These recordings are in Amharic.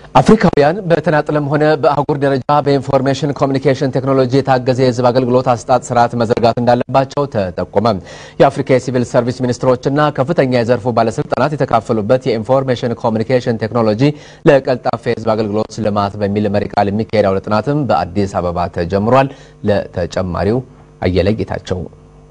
አፍሪካውያን በተናጥለም ሆነ በአህጉር ደረጃ በኢንፎርሜሽን ኮሚኒኬሽን ቴክኖሎጂ የታገዘ የሕዝብ አገልግሎት አሰጣጥ ስርዓት መዘርጋት እንዳለባቸው ተጠቆመ። የአፍሪካ የሲቪል ሰርቪስ ሚኒስትሮችና ከፍተኛ የዘርፉ ባለስልጣናት የተካፈሉበት የኢንፎርሜሽን ኮሚኒኬሽን ቴክኖሎጂ ለቀልጣፋ የሕዝብ አገልግሎት ልማት በሚል መሪ ቃል የሚካሄድ አውደ ጥናትም በአዲስ አበባ ተጀምሯል። ለተጨማሪው አየለ ጌታቸው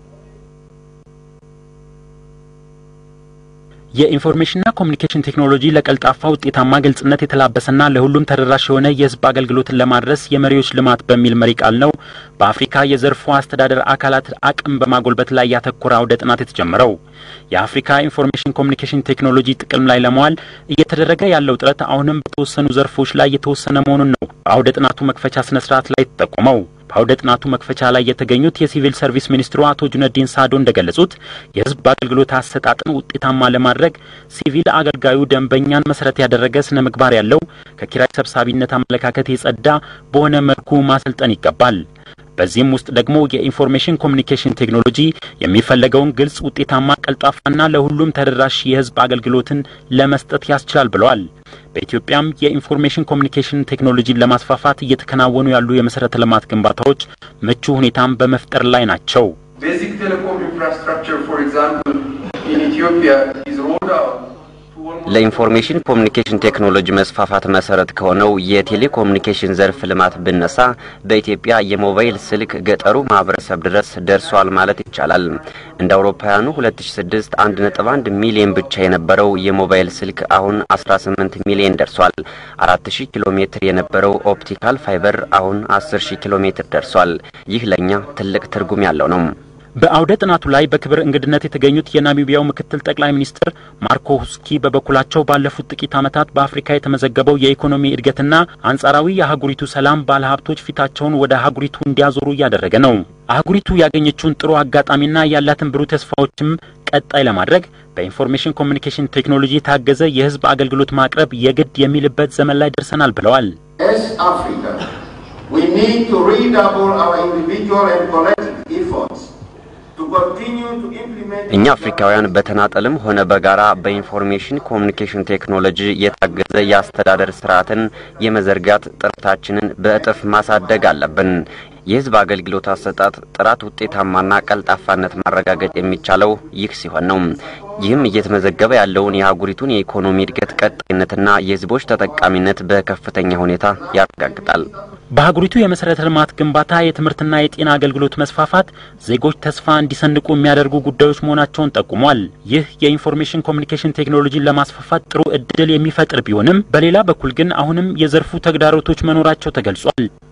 የኢንፎርሜሽንና ኮሚኒኬሽን ቴክኖሎጂ ለቀልጣፋ ውጤታማ፣ ግልጽነት የተላበሰና ለሁሉም ተደራሽ የሆነ የህዝብ አገልግሎትን ለማድረስ የመሪዎች ልማት በሚል መሪ ቃል ነው በአፍሪካ የዘርፉ አስተዳደር አካላት አቅም በማጎልበት ላይ ያተኮረ አውደ ጥናት የተጀመረው። የአፍሪካ ኢንፎርሜሽን ኮሚኒኬሽን ቴክኖሎጂ ጥቅም ላይ ለመዋል እየተደረገ ያለው ጥረት አሁንም በተወሰኑ ዘርፎች ላይ የተወሰነ መሆኑን ነው በአውደ ጥናቱ መክፈቻ ስነ ስርዓት ላይ የተጠቆመው። በአውደ ጥናቱ መክፈቻ ላይ የተገኙት የሲቪል ሰርቪስ ሚኒስትሩ አቶ ጁነዲን ሳዶ እንደገለጹት የህዝብ አገልግሎት አሰጣጥን ውጤታማ ለማድረግ ሲቪል አገልጋዩ ደንበኛን መሰረት ያደረገ ስነ ምግባር ያለው ከኪራይ ሰብሳቢነት አመለካከት የጸዳ በሆነ መልኩ ማሰልጠን ይገባል። በዚህም ውስጥ ደግሞ የኢንፎርሜሽን ኮሚኒኬሽን ቴክኖሎጂ የሚፈለገውን ግልጽ፣ ውጤታማ፣ ቀልጣፋና ለሁሉም ተደራሽ የህዝብ አገልግሎትን ለመስጠት ያስችላል ብለዋል። በኢትዮጵያም የኢንፎርሜሽን ኮሚኒኬሽን ቴክኖሎጂን ለማስፋፋት እየተከናወኑ ያሉ የመሰረተ ልማት ግንባታዎች ምቹ ሁኔታን በመፍጠር ላይ ናቸው። Basic telecom infrastructure, for example, in Ethiopia is rolled out to almost ለኢንፎርሜሽን ኮሚኒኬሽን ቴክኖሎጂ መስፋፋት መሰረት ከሆነው የቴሌኮሙኒኬሽን ዘርፍ ልማት ብነሳ በኢትዮጵያ የሞባይል ስልክ ገጠሩ ማህበረሰብ ድረስ ደርሷል ማለት ይቻላል። እንደ አውሮፓውያኑ 2006 1.1 ሚሊዮን ብቻ የነበረው የሞባይል ስልክ አሁን 18 ሚሊዮን ደርሷል። 4000 ኪሎ ሜትር የነበረው ኦፕቲካል ፋይበር አሁን 10000 ኪሎ ሜትር ደርሷል። ይህ ለእኛ ትልቅ ትርጉም ያለው ነው። በአውደ ጥናቱ ላይ በክብር እንግድነት የተገኙት የናሚቢያው ምክትል ጠቅላይ ሚኒስትር ማርኮ ሁስኪ በበኩላቸው ባለፉት ጥቂት ዓመታት በአፍሪካ የተመዘገበው የኢኮኖሚ እድገትና አንጻራዊ የአህጉሪቱ ሰላም ባለሀብቶች ፊታቸውን ወደ አህጉሪቱ እንዲያዞሩ እያደረገ ነው። አህጉሪቱ ያገኘችውን ጥሩ አጋጣሚና ያላትን ብሩህ ተስፋዎችም ቀጣይ ለማድረግ በኢንፎርሜሽን ኮሚኒኬሽን ቴክኖሎጂ የታገዘ የሕዝብ አገልግሎት ማቅረብ የግድ የሚልበት ዘመን ላይ ደርሰናል ብለዋል። As Africa, we need to redouble our individual and collective efforts to continue to implement እኛ አፍሪካውያን በተናጠልም ሆነ በጋራ በኢንፎርሜሽን ኮሚኒኬሽን ቴክኖሎጂ የታገዘ የአስተዳደር ስርዓትን የመዘርጋት ጥረታችንን በእጥፍ ማሳደግ አለብን። የህዝብ አገልግሎት አሰጣጥ ጥራት፣ ውጤታማና ቀልጣፋነት ማረጋገጥ የሚቻለው ይህ ሲሆን ነው። ይህም እየተመዘገበ ያለውን የአህጉሪቱን የኢኮኖሚ እድገት ቀጣይነትና የህዝቦች ተጠቃሚነት በከፍተኛ ሁኔታ ያረጋግጣል። በአህጉሪቱ የመሰረተ ልማት ግንባታ፣ የትምህርትና የጤና አገልግሎት መስፋፋት ዜጎች ተስፋ እንዲሰንቁ የሚያደርጉ ጉዳዮች መሆናቸውን ጠቁሟል። ይህ የኢንፎርሜሽን ኮሚኒኬሽን ቴክኖሎጂን ለማስፋፋት ጥሩ እድል የሚፈጥር ቢሆንም በሌላ በኩል ግን አሁንም የዘርፉ ተግዳሮቶች መኖራቸው ተገልጿል።